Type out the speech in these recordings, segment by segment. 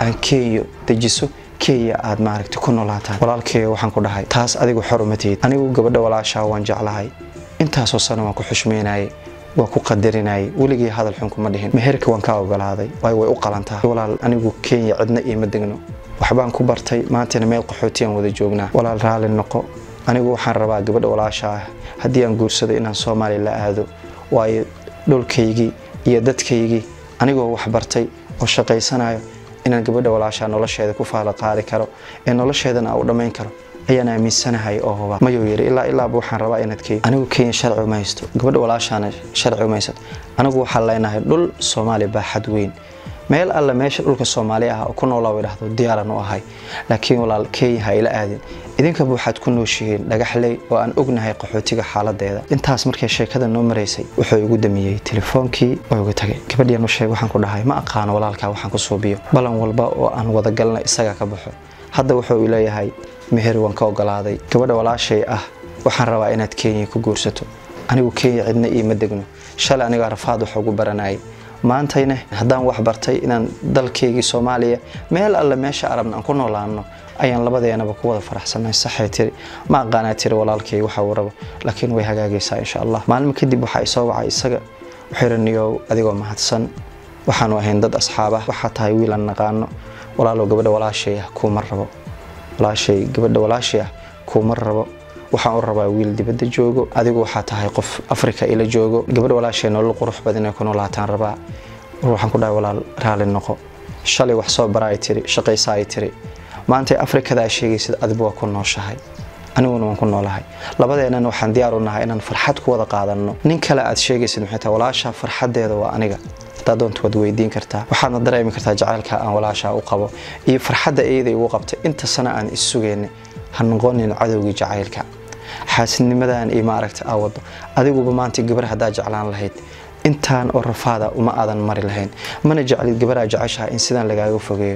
aan kenya dejiso kenya aad maaragta ku noolaataan walaalkay waxaan ku dhahay taas adigu xor uma tihid anigu gabadha walaashaa waan jeclahay intaasoo sano waan ku xushmeynayay waa ku qadarinayay weligii hadal xun kuma dhihin meherka waan ka ogolaaday waayo way u qalantaa walaal anigu kenya cidna iima degno waxbaan ku bartay maantana meel qaxootiyaan wada joognaa walaal raali noqo anigu waxaan rabaa gabadha walaasha ah haddii aan guursado inaan soomaaliya la aado waayo dhulkaygii iyo dadkaygii anigoo wax bartay oo shaqaysanayo inaan gabadha walaashaa nolosheeda ku faala qaadi karo ee nolosheedana u dhammayn karo ayaan aaminsanahay oo huba mayuu yidhi ilaa ilaaba waxaan rabaa inaad kenya anigu kenya sharci uma haysto gabadha walaashaana sharci uma haysato anigu waxaan leenahay dhul soomaaliya baaxad weyn meel alle meesha dhulka soomaali ah oo ku noolaa idhahdo diyaaran u ahay laakiin walaal kenya ha ila aadin idinkaba waxaad ku nooshihiin dhagaxley oo aan ognahay qaxootiga xaaladeeda intaas markay sheekada noo maraysay wuxuu igu damiyey telefoonkii oo igu tagay gabadhian u sheeg waxaan ku dhahay ma aqaano walaalkaa waxaan ku suubiyo balan walba oo aan wadagalna isaga ka baxo hadda wuxuu leeyahay meher waan ka ogolaaday gabadha walaashay ah waxaan rabaa inaad kenya ku guursato anigu kenya cidna iima degno shalay anigaa rafaad wax ugu baranayay maantayna haddaan wax bartay inaan dalkaygii soomaaliya meel alle meesha arabna aan ku noolaano ayaan labadeenaba ku wada faraxsanay saxay tiri ma aqaanaa tiri walaalkay waxa uu rabo laakiin way hagaagaysaa insha allah maalmo kadib waxaa isoo wacay isaga wuxuuraniyow adigoo mahadsan waxaanu ahayn dad asxaabah waxaa tahay wiil aan naqaano walaalow gabadha walaashay ah kuuma rabo walaashay gabadha walaashay ah kuuma rabo waxaan u rabaa wiil dibadda joogo adigu waxaa tahay qof afrika ila joogo gabadha walaashay nolol qurux badan ee ku noolaataan rabaa waxaan ku dhahay walaal raali noqo shalay wax soo bara ay tiri shaqaysa ay tiri maantay afrikada aa sheegaysid adigu waa ku nooshahay aniguna waan ku noolahay labadeenana waxaan diyaar u nahay inaan farxad ku wada qaadanno nin kale aad sheegaysid maxay tahay walaashaa farxadeeda waa aniga hadaa doonta waad weydiin kartaa waxaadna dareemi kartaa jacaylka aan walaashaa u qabo iyo farxadda iyada igu qabtay inta sana aan issugayna ha noqonin cadowgii jacaylka xaasidnimadan iyo maaragta aa wado adiguba maanta gabar haddaa jeclaan lahayd intaan oo rafaada uma aadan mari lahayn mana jeclid gabaraa jeceshaha in sidaan lagaaga fogeeyo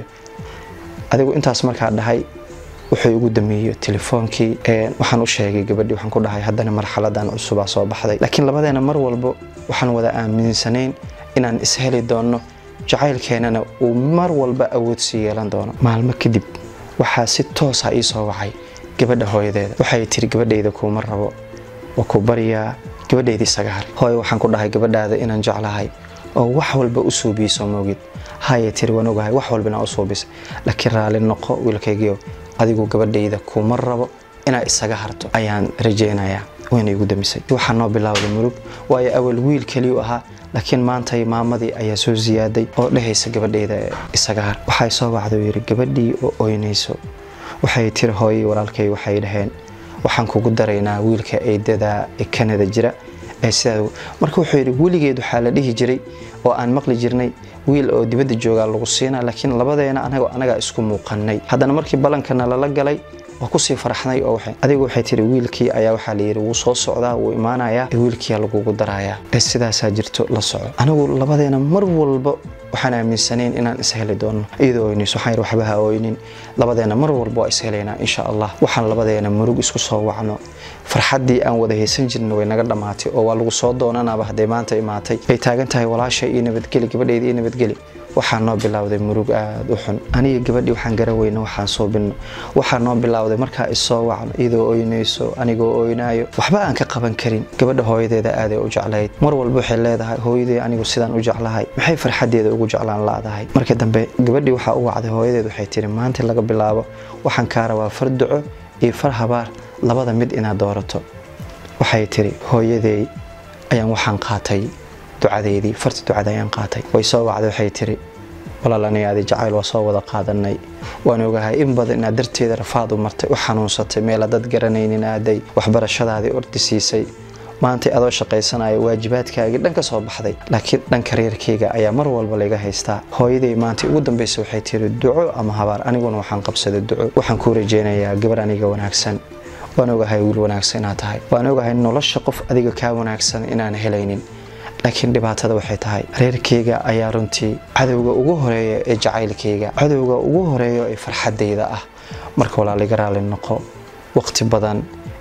adigu intaas markaa dhahay wuxuu igu dameeyo telefoonkii waxaan u sheegay gabadhii waxaan ku dhahay haddana marxaladan cusubaa soo baxday laakiin labadeena mar walba waxaan wada aaminsanayn inaan isheli doonno jacaylkeenana uu mar walba awoodsi yeelan doono maalmo kadib waxaa si toosa ii soo wacay gabadha hooyadeeda waxay tiri gabadhayda kuuma rabo waa ku baryaa gabadhayda isaga har hooyo waxaan ku dhahay gabadhaada inaan jeclahay oo wax walba u suubiyiso moogid haya tiri waan ogahay wax walbana u suubisay laakiin raali noqo wiilkaygiio adigu gabadhayda kuuma rabo inaad isaga harto ayaan rajaynayaa wayna igu damisay waxaa noo bilaawday murug waayo awal wiil keliyu ahaa laakiin maantay maamadii ayaa soo siyaaday oo dhehaysa gabadhayda isaga har waxay soo wacday yidhi gabadhii oo oynayso waxay tiri hooyii walaalkay waxay dhaheen waxaan kugu daraynaa wiilka eedada ee kanada jira ee sidaa marka wuxuu yidhi weligeed waxaa la dhihi jiray oo aan maqli jirnay wiil oo dibadda joogaa lagu siinaa laakiin labadeena anaga anagaa isku muuqanay haddana markii ballankana lala galay waa kusii faraxnay oo adigu waxay tiri wiilkii ayaa waxaa layidhi wuu soo socdaa wuu imaanayaa ee wiilkiia lagugu darayaa ee sidaasaa jirto la soco anigu labadeena mar walba waxaan aaminsanayn inaan isheli doonno iyadoo oynayso waxaan yidhi waxba ha oynin labadeena mar walba waa ishelaynaa insha allah waxaan labadeena murug isku soo wacno farxaddii aan wada haysan jirna way naga dhammaatay oo waa lagu soo doonanaaba hadday maanta imaatay bay taagan tahay walaasha iyo nabadgeli gabadhayda iyo nabadgeli waxaa noo bilowday murug aada u xun aniga gabadhii waxaan garaweyna waxaan suubinno waxaa noo bilowday markaa isoo wacno iyadoo oynayso anigoo oynaayo waxba aan ka qaban karin gabadha hooyadeeda aaday u jeclayd mar walba waxay leedahay hooyadee anigu sidaan u jeclahay maxay farxadeeda ugu jeclaan laadahay marka dambe gabadhii waxaa u wacday hooyadeed waxay tiri maanta laga bilaabo waxaan kaa rabaa far duco iyo far habaar labada mid inaad doorato waxay tiri hooyadeey ayaan waxaan qaatay ducadeydii farti ducada ayaan qaatay way soo wacday waxay tiri walaal aniga adi jacayl waa soo wada qaadanay waan ogahay in badan inaad darteeda rafaad u martay u xanuunsatay meela dad garanaynin aaday waxbarashadaadii ordi siisay maantay adoo shaqaysanayo waajibaadkaagii dhan ka soo baxday laakiin dhanka reerkayga ayaa mar walba layga haystaa hooyaday maanta ugu dambaysa waxay tiri duco ama habaar aniguna waxaan qabsaday duco waxaan kuu rajaynayaa gabar aniga wanaagsan waan ogahay wiil wanaagsan inaad tahay waan ogahay nolosha qof adiga kaa wanaagsan inaan helaynin laakiin dhibaatada waxay tahay reerkayga ayaa runtii cadowga ugu horeeya ee jacaylkayga cadowga ugu horeeya ee farxadayda ah marka walaaliga raali noqo waqti badan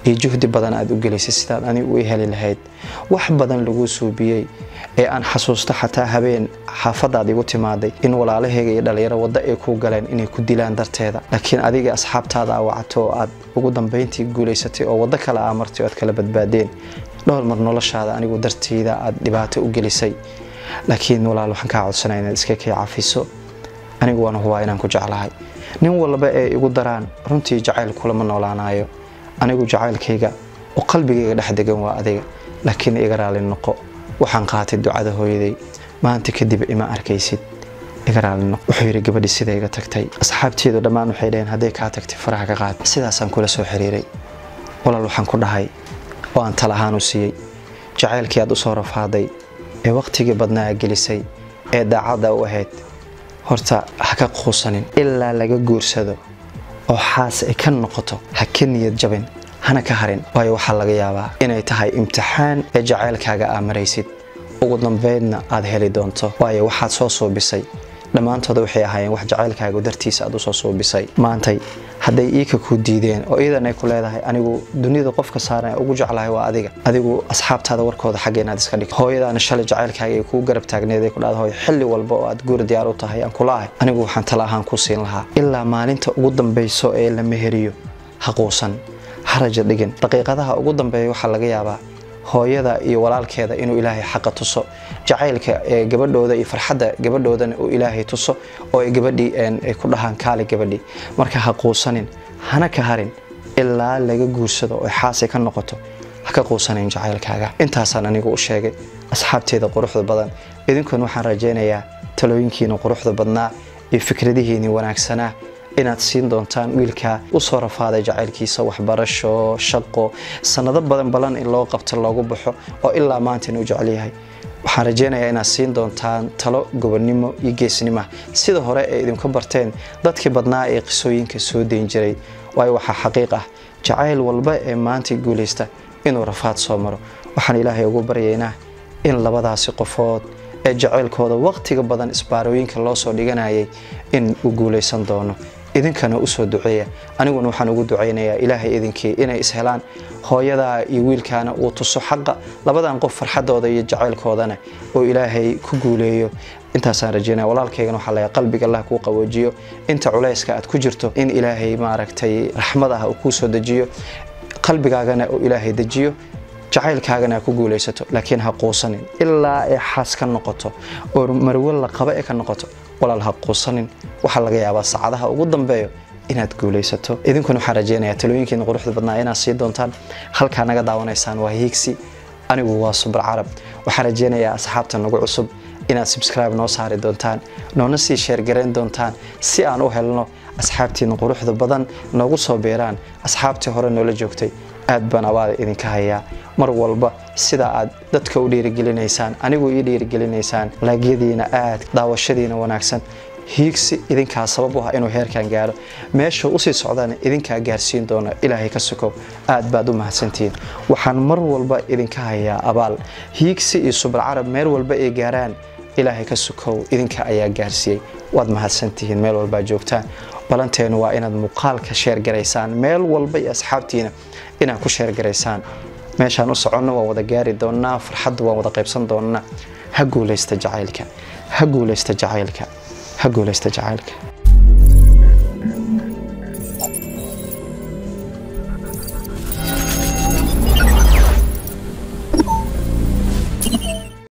iyo juhdi badan aad u gelisay sidaad anigu u heli lahayd wax badan laguu suubiyey ee aan xasuusto xataa habeen xaafadaad igu timaaday in walaalahayga iyo dhallinyaro waddo ay kuu galeen inay ku dilaan darteeda laakiin adiga asxaabtaada aa wacato oo aad ugu dambayntii guulaysatay oo waddo kale aa martay oo aad kala badbaadeen dhowr mar noloshaada anigu darteyda aad dhibaato u gelisay laakiin walaal waxaan kaa codsanaya inaad iska kay cafiso anigu waan hubaa inaan ku jeclahay nin walba ee igu daraan runtii jacayl kulama noolaanayo anigu jacaylkayga oo qalbigayga dhex degan waa adiga laakiin iga raali noqo waxaan qaatay ducada hooyaday maanta kadib ima arkaysid iga raali noqo wuxuu yidhi gabadhii sida iga tagtay asxaabteedu dhammaan waxay dhaheen hadday kaa tagtay faraha ka qaad sidaasaan kula soo xiriiray walaal waxaan ku dhahay oo aan tal ahaan u siiyey jacaylkii aad u soo rafaaday ee wakhtigii badnaa gelisay ee daacadda u ahayd horta ha ka quusanin ilaa laga guursado oo xaas ay ka noqoto ha ka niyad jabin hana ka harin waayo waxaa laga yaabaa inay tahay imtixaan ee jacaylkaaga aa maraysid ugu dambeydna aad heli doonto waayo waxaad soo suubisay dhammaantooda waxay ahaayeen wax jacaylkaagu dartiisa aad usoo suubisay maantay hadday iika ku diideen oo iidan ay ku leedahay anigu dunida qofka saaran ee ugu jeclahay waa adiga adigu asxaabtaada warkooda xagga inaad iska dhigto hooyadaana shalay jacaylkaaga ay kuu garab taagneed ay ku dhahda hooy xilli walba oo aad guur diyaar u tahay aan kula ahay anigu waxaan tala ahaan ku siin lahaa ilaa maalinta ugu dambayso ee la meheriyo ha quusan haraja dhigin daqiiqadaha ugu dambeeya waxaa laga yaabaa hooyada iyo walaalkeeda inuu ilaahay xaqa tuso jacaylka ee gabadhooda iyo farxadda gabadhoodana uu ilaahay tuso oo ay gabadhii ay ku dhahaan kaali gabadhii marka ha quusanin hana ka harin ilaa laga guursado oo xaasay ka noqoto ha ka quusanayn jacaylkaaga intaasaan anigu u sheegay asxaabteeda quruxda badan idinkuna waxaan rajaynayaa talooyinkiina quruxda badnaa iyo fikradihiinii wanaagsanaa inaad siin doontaan wiilkaa usoo rafaaday jacaylkiisa waxbarasho shaqo sanado badan balan in loo qabto loogu baxo oo ilaa maanta inuu jecel yahay waxaan rajaynayaa inaad siin doontaan talo gobonnimo iyo geesnima sida hore ee idinku barteen dadkii badnaa ee qisooyinka soo dayn jiray waayo waxaa xaqiiq ah jacayl walba ee maanta guulaysta inuu rafaad soo maro waxaan ilaahay ugu baryaynaa in labadaasi qofood ee jacaylkooda waqtiga badan isbaarooyinka loo soo dhiganayay in uu guulaysan doono idinkana usoo duceeya aniguna waxaan ugu ducaynayaa ilaahay idinkii inay ishelaan hooyadaa iyo wiilkaana uu tuso xaqa labadan qof farxadooda iyo jacaylkoodana oo ilaahay ku guuleeyo intaasaan rajeynaya walaalkaygana waxaa laga qalbiga allah kuu qaboojiyo inta culayska aad ku jirto in ilaahay maaragtay raxmad ah uu kuu soo dejiyo qalbigaagana uu ilaahay dejiyo jacaylkaagana ku guulaysato laakiin ha quusanin ilaa ay xaas ka noqoto oo marwo la qaba ee ka noqoto walaal ha quusanin waxaa laga yaabaa saacadaha ugu dambeeyo inaad guulaysato idinkuna waxaan rajeynayaa talooyinkiina quruxda badnaa inaad sii doontaan halkaa naga daawanaysaan waa hiigsi anigu waa subar carab waxaan rajeynayaa asxaabta nagu cusub inaad subscribe noo saari doontaan noona sii sheergarayn doontaan si aan u helno asxaabtiina quruxda badan noogu soo beeraan asxaabtii hore noola joogtay aad baan abaada idinka hayaa mar walba sida aad dadka u dhiirigelinaysaan anigu ii dhiirigelinaysaan laagyadiina aad daawashadiina wanaagsan hiigsi idinkaa sabab u ah inuu heerkan gaaro meesha usii socdana idinkaa gaarsiin doona ilaahay ka sukow aad baad u mahadsantihiin waxaan mar walba idinka hayaa abaal hiigsi iyo subar carab meel walba ay gaaraan ilaahay ka sukow idinka ayaa gaarsiiyey waad mahadsantihiin meel walbaa joogtaan balanteenu waa inaad muuqaalka sheergaraysaan meel walba iyo asxaabtiina inaad ku sheergaraysaan meeshaan u soconno waan wada gaari doonnaa farxadda waan wada qaybsan doonnaa ha guulaysta jacaylka ha guulaysta jacaylka ha guulaysta jacaylka